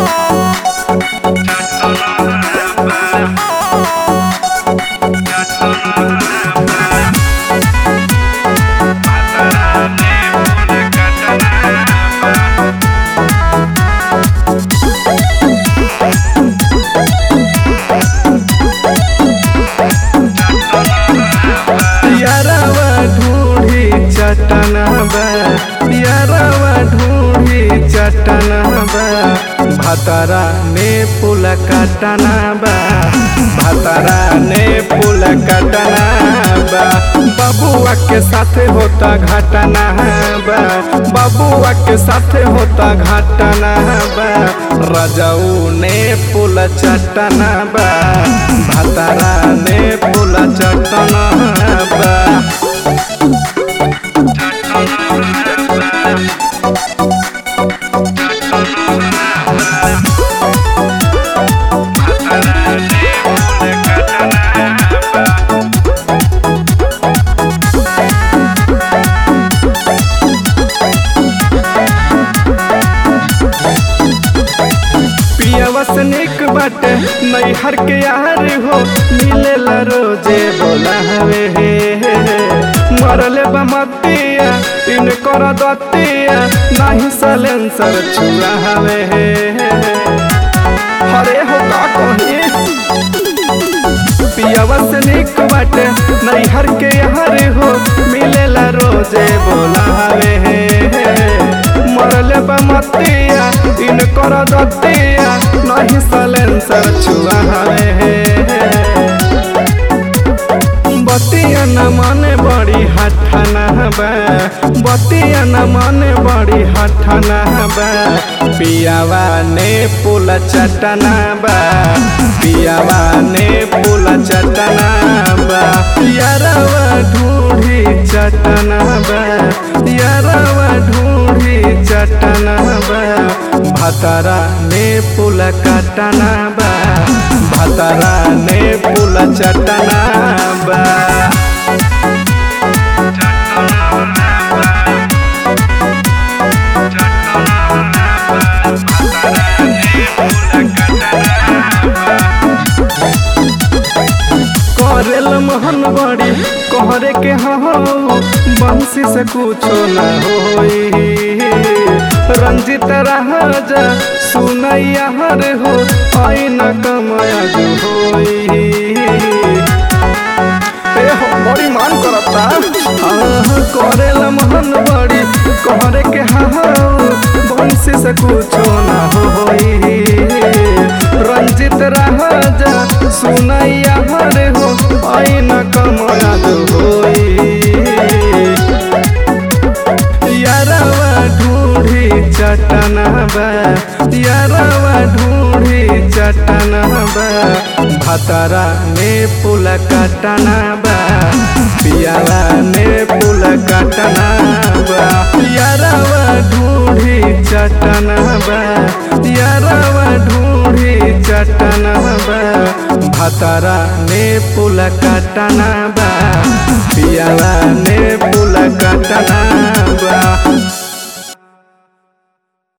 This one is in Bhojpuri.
यारवा ढूंढी चटना बा यारवा ढूंढी चटना बा भतरा ने पुल कटना बा भतरा ने पुल कटना बा बबुआ के साथ होता घटना बा बबुआ के साथ होता घटना बा रजऊ ने पुल चटना बा भतरा ने पुल चटना बा पियावा से निक बाटे नैहर के यार हो मिलेला रोजे बोला हवे हे हे हे। मरले बमतिया इन कर दतिया नाही सलेंसर छुआ हवे हे हे हे। हरे हो का कही पियावा से निक बाटे नैहर के यार हो मिलेला रोजे बोला हवे हे हे हे। मरले बमतिया इन कर दतिया नहीं सलेंसर छुआ हवे हे हे। बतिया न माने बड़ी हठना बा बतिया न माने बड़ी हठना बा पियावा ने पुल चटना बा पियावा ने पुल चटना बा यारवा ढूंढी चटना बा यारवा ढूंढी चटना बा भतरा ने पुल कटना बा भतरा ने पुल चटना बा करेल मोहन बड़ी कहरे के हो बंसी से कुछो न होई रंजित राजा सुनैया हर हो आई न कमाया जो होई ए हो बड़ी मान करता हाँ करेल मोहन बड़ी कहरे के हाँ बंसी से कुछो न होई रंजित राजा सुनैया हर हो आई न कमाया जो होई यारवा ढूंढी चटना बा यारवा ढूंढी चटना बा भतरा ने पुल कटना बा पियावा ने पुल कटना बा यारवा ढूंढी चटना बा यारवा ढूंढी चटना बा भतरा ने पुल कटना बा पियावा ने पुल कटना बा